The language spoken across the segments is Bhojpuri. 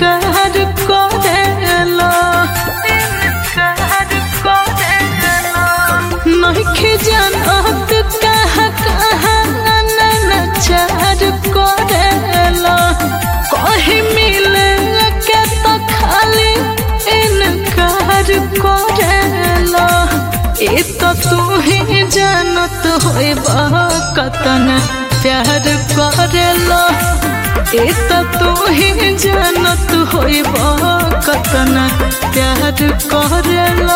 इनकार करेला नहीं जानत कहाँ कहाँ नचार करेला कहीं मिले के तो खाली इनकार करेला ए तो तू ही जानत होइबा कतन प्यार करेला ए तो तू ही जानत होइबा कतन प्यार करेला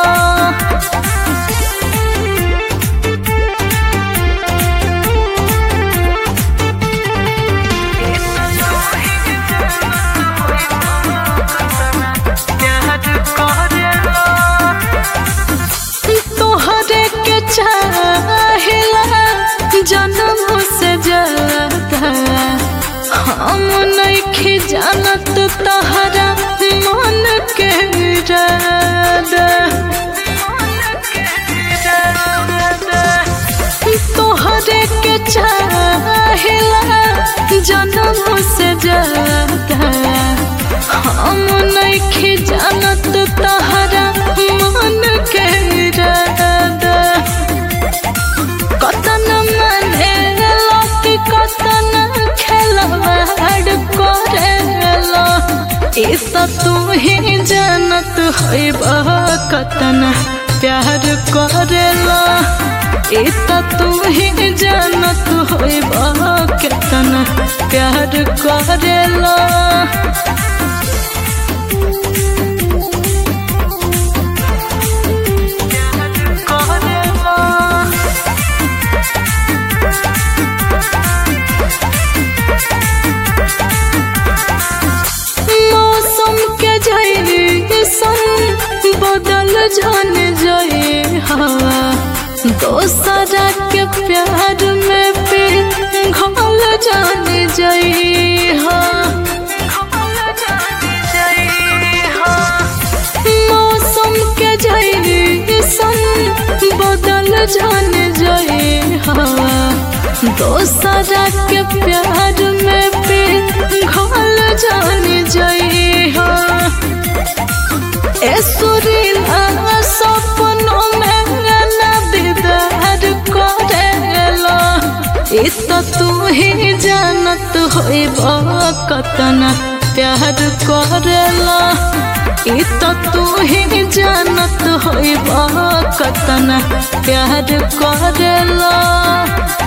तोहरे के चाहिला जन्म से ज्यादा हम नहीं जानत तहरा मन के इरादा तोहरे के चाहिला जन्म से ज्यादा हम नहीं जानत तहरा मन के इरादा कतन मने लकी कतन खेलवाड़ करेला ई तो तू ही जानत होइबा कतन प्यार करेला ई तो तू ही जानत होइबा कतन प्यार करेला मौसम के जैसन बदल जान जाए हवा दोसरा के प्यार में भी घोल जान जाए मौसम के जैसन बदल जान जाए हवा दोसरा के प्यार में भी घोल जान जाए ए सुरीला सपनों में ना दीदार करेला ई तो तू ही जानत होइबा कतन प्यार करेला ई तो तू ही जानत होइबा कतन प्यार करेला